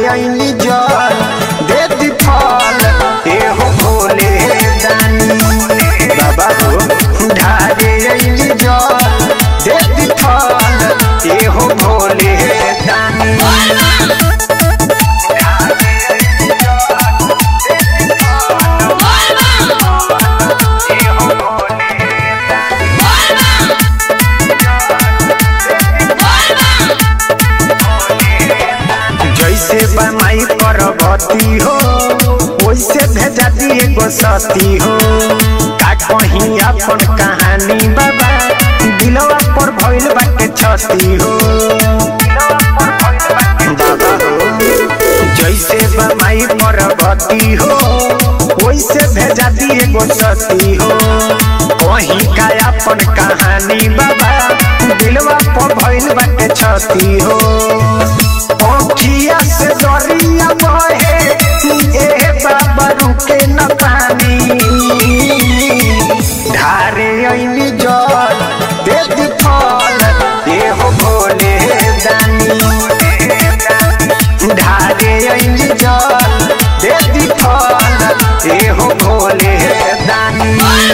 ऐनी जल दे दी फल एहो भोले दानी बाबा हो ढारे ऐनी जल दे दी फल एहो भोले दानी जैसे बमाई परबती हो वैसे भेजा दिए गो सती हो का कहीं अपन कहानी बाबा दिलवा पर भइल बाटे छती हो बाबा हो जैसे बमाई परबती हो वैसे भेजा दिए गो सती हो कहीं का अपन कहानी बाबा दिलवा पर भइल बाटे छती हो ओखिया से दरिया बहे ए बाबा रुके न पानी ढारे ऐनी जल दे दी फल ए हो भोले दानी ढारे ऐनी जल दे दी फल ए हो भोले दानी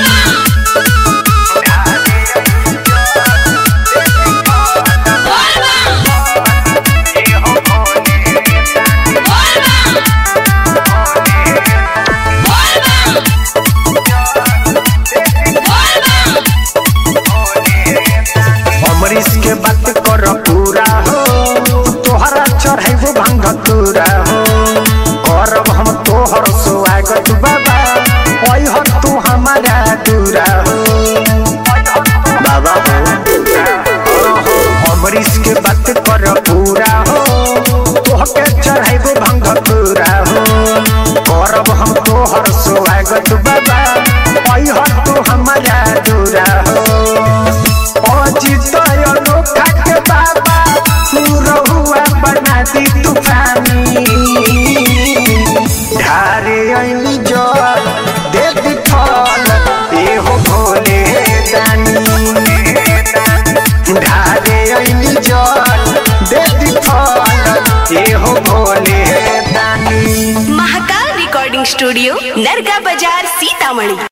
अमरीश के बात कर पूरा हो तोहरा चढ़ाइबो भांग तूरा हो करब हम तोहर स्वागत बाबा ओइ हो तू हमारा दूरा हो बाबा हो अमरीश के बात कर पूरा हो तोहके चढ़ाइबो भांग तूरा हो करब हम तोहर स्वागत बाबा ओइ हो तू हमारा दूरा हो अजितय अनोखा के बाबा रहुआ बना दी तूफानी ढारे ऐनी जल दे दी फल एहो भोले दानी ढारे ऐनी जल दे दी फल एहो भोले दानी महाकाल रिकॉर्डिंग स्टूडियो नरगा बाजार सीतामढ़ी